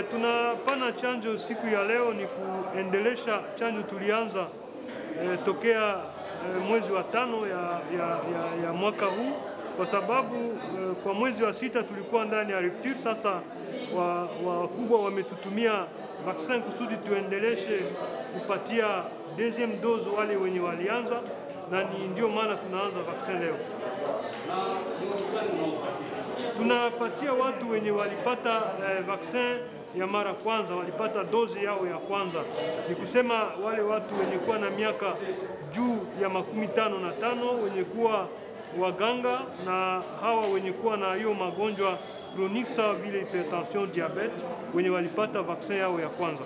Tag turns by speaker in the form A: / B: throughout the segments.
A: tunapana chanjo siku ya leo ni kuendelesha chanjo tulianza e, tokea e, mwezi wa tano ya, ya, ya, ya mwaka huu kwa sababu e, kwa mwezi wa sita tulikuwa ndani ya rupture. Sasa wakubwa wa wametutumia vaksin kusudi tuendeleshe kupatia deuxième dose wale wenye walianza, na ni ndio maana tunaanza vaksin leo. Tunapatia watu wenye walipata eh, vaksin ya mara kwanza, walipata dozi yao ya kwanza, ni kusema wale watu wenye kuwa na miaka juu ya makumi tano na tano wenye kuwa waganga na hawa wenye kuwa na hiyo magonjwa chronique sawa vile hypertension, diabete, wenye walipata vaksin yao ya kwanza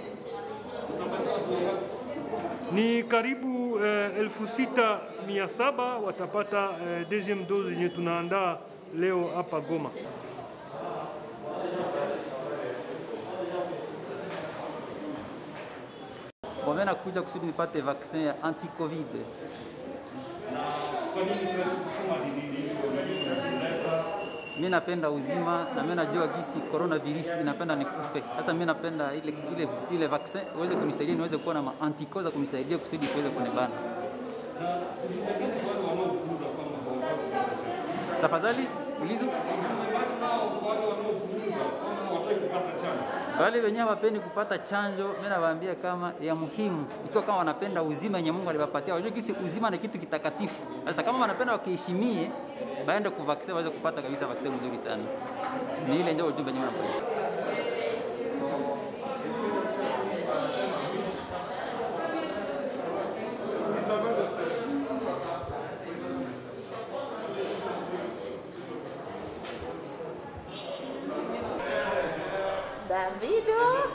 A: ni karibu eh, elfu sita mia saba watapata eh, deuxième dose yenye tunaandaa leo hapa Goma.
B: Mimi nakuja kusudi nipate vaccin ya anti-covid. Mimi napenda uzima na mimi najua gisi coronavirus inapenda nikufe. Sasa mimi napenda ile, ile, ile vaccin uweze kunisaidia niweze kuwa na antikoza kunisaidia kusudi siweze kunibana. Tafadhali ulizo wale wenyewe hawapendi kupata chanjo, mimi nawaambia kama ya muhimu, ikiwa kama wanapenda uzima yenye Mungu aliwapatia, wajue kisi uzima ni kitu kitakatifu. Sasa kama wanapenda wakiheshimie, baende kuvaksin waweze kupata kabisa vaksin mzuri sana. Ni ile ndio ujumbe wenyewe napeleka.
C: Davido